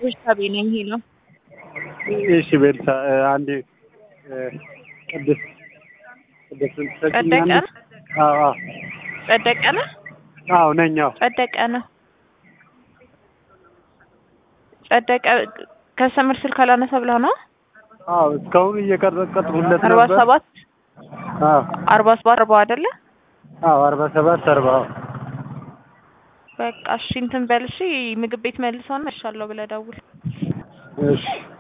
ቤርሳቤ ነኝ ይሄ ነው። እሺ ቤልሳ አንዴ ቅድስት ቅድስት ጸደቀ አዎ አዎ ጸደቀ ነው አዎ ነኝ አዎ ጸደቀ ነው ጸደቀ ከሰምር ስልክ አላነሳ ብለህ ነው አዎ እስካሁን እየቀረቀጥኩለት አርባ ነበር ሰባት አዎ አርባ ሰባት አርባ አይደለ አዎ አርባ ሰባት አርባ አዎ በቃ እሺ እንትን በል እሺ ምግብ ቤት መልሰውን መልሻለሁ ብለህ ደውል እሺ